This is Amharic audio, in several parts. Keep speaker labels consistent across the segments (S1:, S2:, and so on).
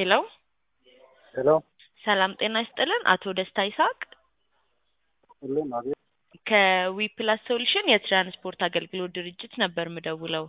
S1: ሄሎ
S2: ሄሎ
S1: ሰላም ጤና ይስጥልን። አቶ ደስታ ይስሐቅ
S2: ሁሉም አቤት።
S1: ከዊ ፕላስ ሶሉሽን የትራንስፖርት አገልግሎት ድርጅት ነበር ምደውለው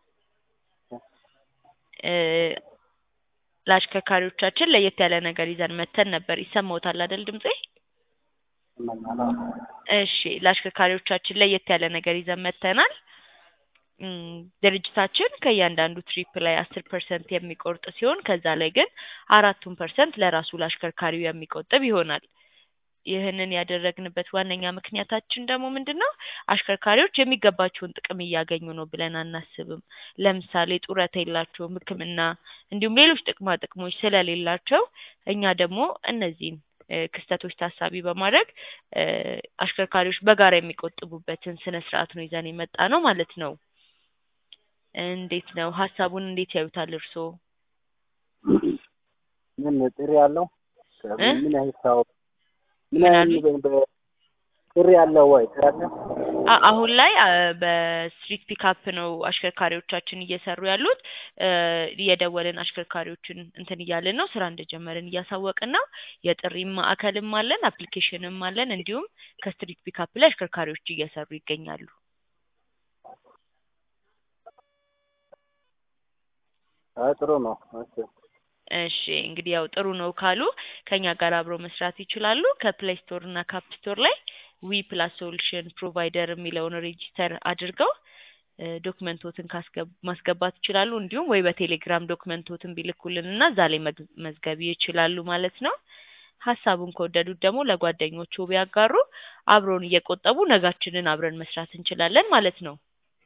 S1: እ ለአሽከርካሪዎቻችን ለየት ያለ ነገር ይዘን መተን ነበር። ይሰማዎታል አይደል ድምጼ?
S2: ይሰማኛል።
S1: እሺ ለአሽከርካሪዎቻችን ለየት ያለ ነገር ይዘን መተናል። እም፣ ድርጅታችን ከእያንዳንዱ ትሪፕ ላይ አስር ፐርሰንት የሚቆርጥ ሲሆን ከዛ ላይ ግን አራቱን ፐርሰንት ለራሱ ለአሽከርካሪው የሚቆጥብ ይሆናል። ይህንን ያደረግንበት ዋነኛ ምክንያታችን ደግሞ ምንድን ነው? አሽከርካሪዎች የሚገባቸውን ጥቅም እያገኙ ነው ብለን አናስብም። ለምሳሌ ጡረታ የላቸውም፣ ሕክምና እንዲሁም ሌሎች ጥቅማ ጥቅሞች ስለሌላቸው እኛ ደግሞ እነዚህን እ ክስተቶች ታሳቢ በማድረግ እ አሽከርካሪዎች በጋራ የሚቆጥቡበትን ስነ ስርዓት ነው ይዘን የመጣ ነው ማለት ነው። እንዴት ነው ሀሳቡን እንዴት ያዩታል እርስዎ?
S2: ምን ጥሪ ያለው
S1: እ?
S2: ምን ያህል ሰው ምን
S1: ምን
S2: ያህል
S1: አሉኝ?
S2: በ- ጥሪ ያለው ወይ ጥሪ ያለው
S1: አ- አሁን ላይ አ፣ በስትሪት ፒካፕ ነው አሽከርካሪዎቻችን እየሰሩ ያሉት። እ እየደወልን አሽከርካሪዎችን እንትን እያልን ነው፣ ስራ እንደጀመርን እያሳወቅን ነው። የጥሪም ማዕከልም አለን፣ አፕሊኬሽንም አለን። እንዲሁም ከስትሪት ፒካፕ ላይ አሽከርካሪዎች እየሰሩ ይገኛሉ።
S2: አይ ጥሩ ነው። ኦኬ
S1: እሺ እንግዲህ ያው ጥሩ ነው ካሉ ከኛ ጋር አብረው መስራት ይችላሉ። ከፕሌይ ስቶር እና ካፕ ስቶር ላይ ዊ ፕላስ ሶሉሽን ፕሮቫይደር የሚለውን ሬጂስተር አድርገው እ ዶክመንቶትን ካስገብ ማስገባት ይችላሉ። እንዲሁም ወይ በቴሌግራም ዶክመንቶትን ቢልኩልን እና እዛ ላይ መግ- መዝገብ ይችላሉ ማለት ነው። ሀሳቡን ከወደዱት ደግሞ ለጓደኞቹ ቢያጋሩ አብረውን እየቆጠቡ ነጋችንን አብረን መስራት እንችላለን ማለት ነው።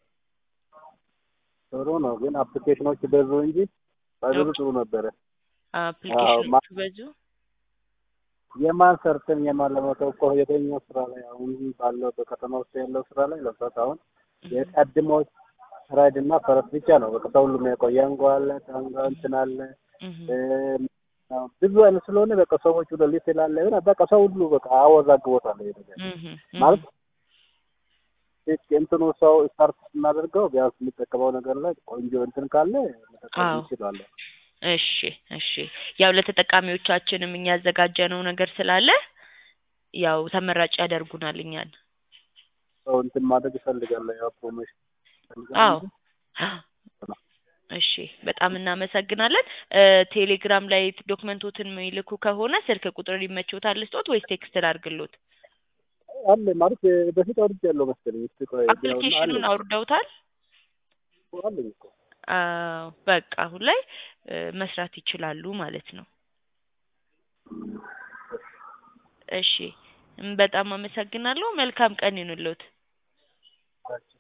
S2: ጥሩ ነው። ግን አፕሊኬሽኖች በዙ እንጂ ባይበዙ ጥሩ ነበረ።
S1: አፕሊኬሽኖቹ በዙ
S2: የማን ሰርተን የማን ለመተው እኮ የትኛው ስራ ላይ አሁን ባለው በከተማ ውስጥ ያለው ስራ ላይ ለምሳሌ አሁን የቀድሞው ራይድ እና ፈረስ ብቻ ነው። በቃ ሰው ሁሉም ያውቀው ያንጓ አለ ታንጓ እንትን አለ
S1: እህ
S2: እ፣ ብዙ አይነት ስለሆነ በቃ ሰዎቹ ለሊት ስላለ ግን በቃ ሰው ሁሉ በቃ አወዛግቦታል ይሄ ነገር
S1: እህ
S2: ማለት ልክ እንትኑ ሰው ስታርት ስናደርገው ቢያንስ የሚጠቀመው ነገር ላይ ቆንጆ እንትን ካለ መጠቀም
S1: አዎ።
S2: እንችላለን።
S1: እሺ እሺ ያው ለተጠቃሚዎቻችንም እኛ ያዘጋጀነው ነገር ስላለ ያው ተመራጭ ያደርጉናል እኛን።
S2: ሰው እንትን ማድረግ ይፈልጋል። ያው ፕሮሞሽን ይፈልጋል
S1: አዎ
S2: እንጂ
S1: እሺ በጣም እናመሰግናለን። እ ቴሌግራም ላይ ዶክመንቶትን የሚልኩ ከሆነ ስልክ ቁጥር ይመችዎታል ልስጦት ወይስ ቴክስት ላድርግሎት?
S2: አለ ማለት በፊት አውርጃለሁ መሰለኝ። እስኪ ቆይ ቢያውና
S1: አፕሊኬሽኑን
S2: አለኝ
S1: አውርደውታል?
S2: አለኝ እኮ
S1: አዎ በቃ አሁን ላይ እ መስራት ይችላሉ ማለት ነው። እሺ እም፣ በጣም አመሰግናለሁ። መልካም ቀን ይሁንልዎት።
S2: ናቸው።